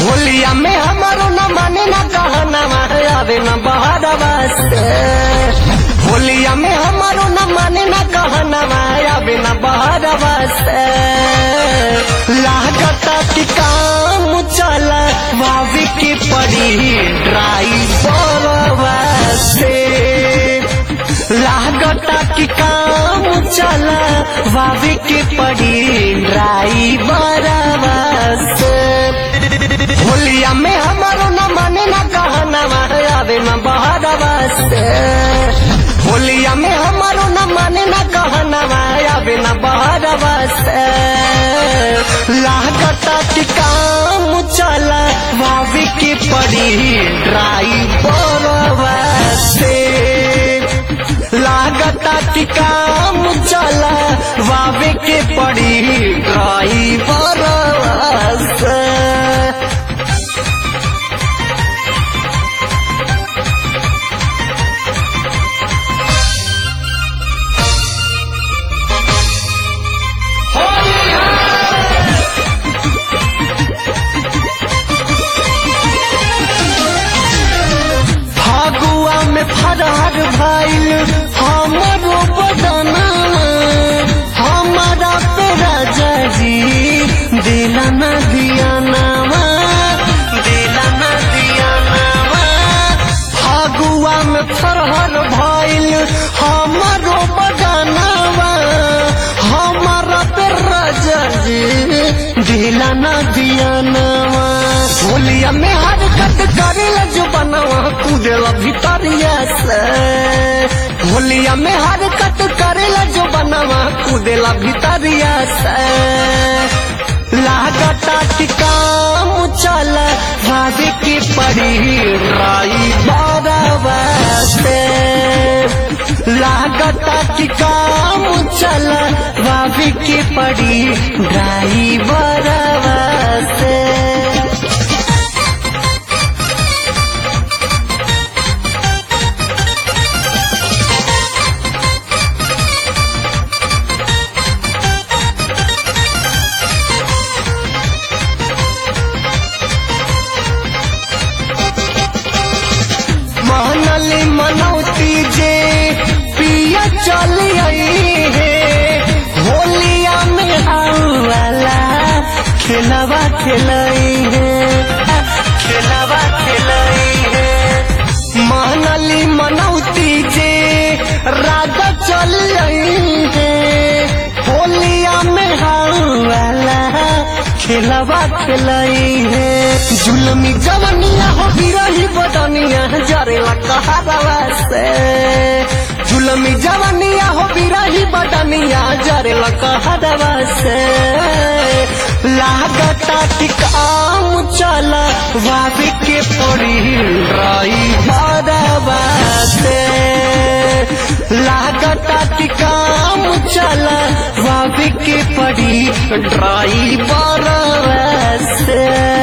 होलिया में हमारो न माने न कहना आवे न बहरवा से होलिया में हमारो न माने न कहना आवे न बहरवा से लागता कि काम चला भाभी की पड़ी ड्राइवरवा से लागता कि काम चला भाभी की पड़ी ड्राइवरवा से होलिया में हमारो न माने न कहना आवे न बहरवा से होलिया में हमारो न माने न कहना आवे न बहरवा से लागता कि काम चला भाभी की पड़ी ड्राइवरवा से लागता कि काम चला भाभी की पड़ी ड्राइवरवा से फागुआ में फरार भइल हमरो बदना हमारा पे राजा जी दिला न दिया नामा दिला न दिया नामा फागुआ में फरार भइल हमरो बदनावा हमारा पे राजा जी दिला न दिया नामा होलिया में हरकत करेला जो बनावा कूदेला भितरिया से होलिया में हरकत करेला जो बनावा कूदेला भितरिया से लागता कि काम चल भाभी की पड़ी राई बारवा से लागता कि काम चल भाभी की पड़ी ड्राइवरवा से मनली मनौती जे पिया चल आई है होलिया में आउला खेलवा खेलई है खेलवा खेलई है मनली मनौती जे राजा चल आई है होलिया में आउला खेलवा खेलई है जुलमी जवनिया हो बिरही बदनिया जरेला कहारवा से जुलमी जवनिया हो बिरही बदनिया जरेला कहारवा से लागता कि काम चला भाभी के पड़ी राई बारवा से लागता कि काम चला भाभी के पड़ी ड्राई बारवा से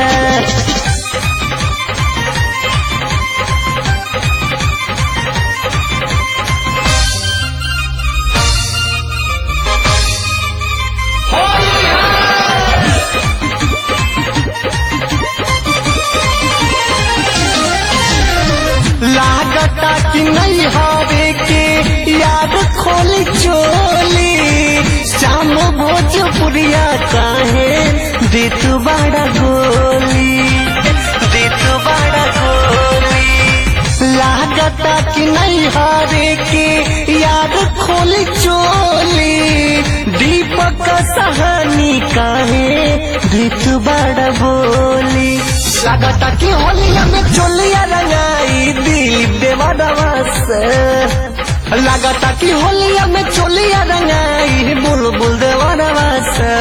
लागता कि नहीं हारे के याद खोली चोली श्याम भोजपुरिया काहे देत बड़ा गोली देत बड़ा गोली लागता कि नहीं हारे के याद खोली चोली दीपक सहानी काहे देत बड़ा बोली लागता कि होलिया में चोलिया रंगाई दिलीप देवरवा से लागता कि होलिया में चोलिया रंगाई बुलबुल देवरवा से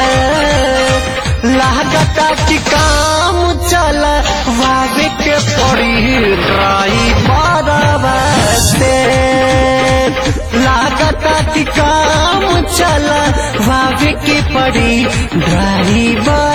लागता कि काम चल वागे के पड़ी ड्राई बारवा से लागता कि काम चल वागे के पड़ी ड्राई